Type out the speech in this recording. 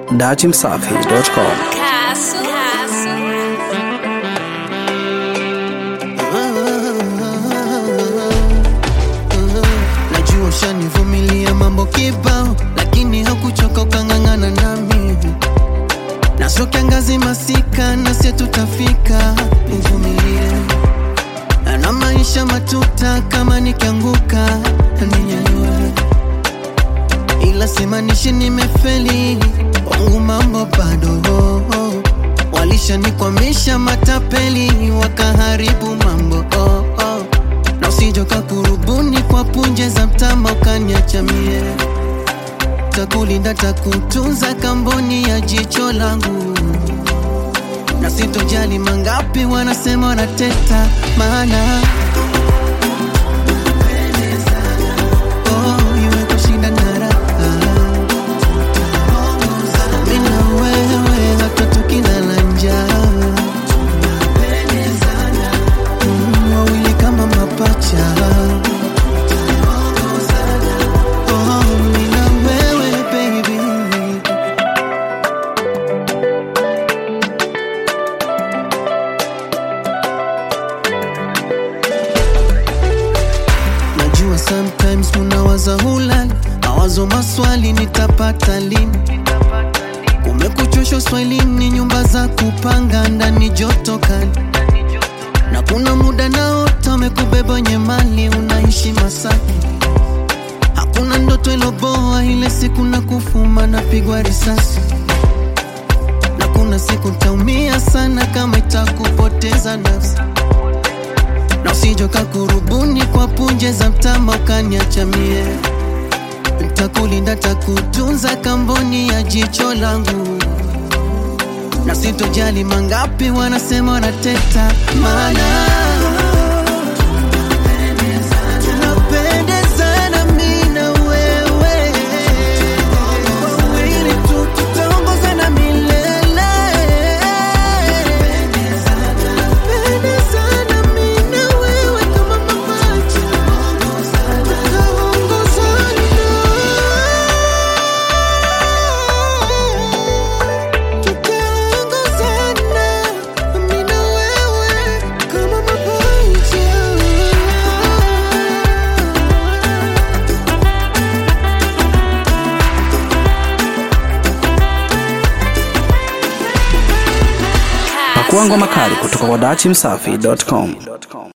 datimsafi.com. Castle. Najua ushanivumilia mambo kibao, lakini hakuchoka ukang'ang'ana nami, na sio kiangazi masika, na sie tutafika. Uvumilie na maisha matuta, kama nikianguka ninyanyue, ila simanishi nimefeli, wangu mambo bado walishanikwamisha matapeli, wakaharibu mambo oh, oh. na usijoka kurubuni kwa punje za mtama ukaniacha mie, takulinda takutunza kamboni ya jicho langu, na sitojali mangapi wanasema wanateta, maana oh, iwe kushinda na raha mimi na wewe hata tukilala njaa Mm, wawili kama mapacha Oh, mimi na wewe baby Najua sometimes unawaza hulali mawazo maswali nitapata lini Kumekuchosha swahilini, nyumba za kupanga ndani joto kali, na kuna muda naota umekubeba wenye mali, unaishi Masaki. Hakuna ndoto iloboa, ile siku na kufuma napigwa risasi, na kuna siku taumia sana kama itakupoteza nafsi, na usijoka kurubuni kwa punje za mtama ukaniacha mie Ntakulinda takutunza kamboni ya jicho langu, na sitojali mangapi wanasema wanateta, maana tunapendezana mi na wewe, wawili tu tutaongozana milele. Pendezana mi na wewe kama mapacha, tutaongozana mi na wewe kama mapacha. Pakua ngoma kali kutoka kwa datimsafi.com.